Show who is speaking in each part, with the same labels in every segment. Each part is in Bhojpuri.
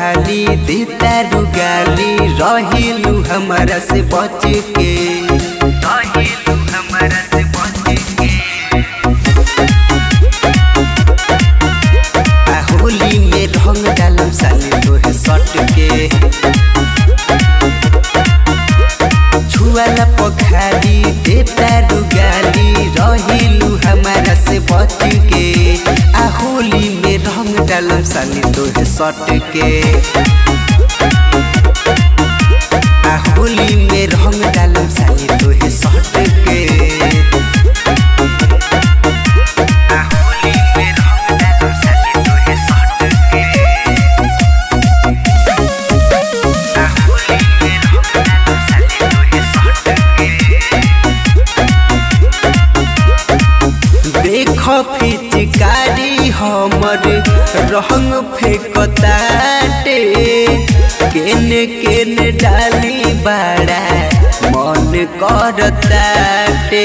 Speaker 1: खाली देता रुगाली रहिलू हमारा से बच के रहिलू हमारा से बच के आ होली में रंग डालम साली तोहे सट के छुआला पखाली देता रुगाली रहिलू हमारा से बच के आ होली में रंग डालम साली तोहे सट के आ होली में रंग डालम साली तोहे सट के आ होली में रंग डालम साली तोहे सट के आ होली में रंग डालम साली तोहे सट के देख फिचकारी हमर रंग फेंकताटे केने केने डाली बाड़ा मन करताटे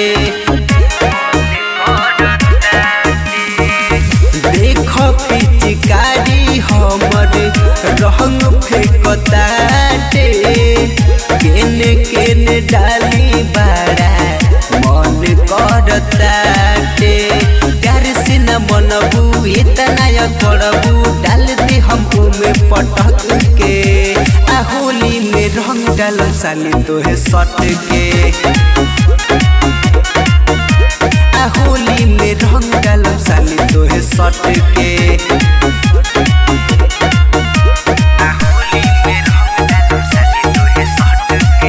Speaker 1: देख फिचकारी हमर रंग फेंकताटे केने केने डाली बाड़ा मन करताटे प्यार से न मनबू इतना या करबू डाल दे हमको में पटक के आ होली में रंग डाल साली तोहे सट के आ होली में रंग डाल साली तोहे सट के आ होली में रंग डालम साली तोहे सट के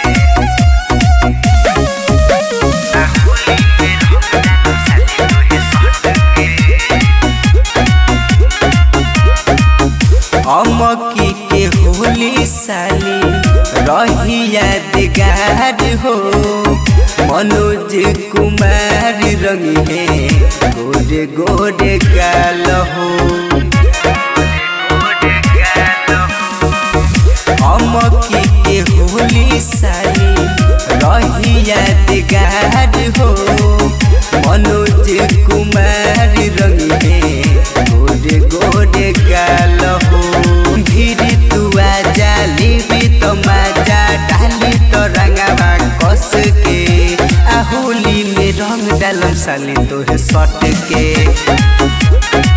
Speaker 1: आ होली में रंग डालम साली तोहे सट के अमकी के होली साली रही यादगार हो मनोज कुमार रंग है गोरे गोरे गाल हो अमकी के होली साली रही यादगार हो मनोज कुमार रंग है गोरे गोरे गाल हो धीरे तू आजा लेबी तो मजा डाली तो रंगवा कस के आ होली में रंग डालम साली तोहे सट के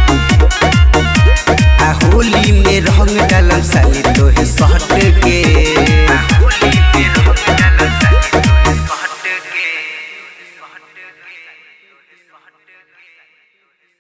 Speaker 1: आ होली में रंग डालम साली तोहे सट के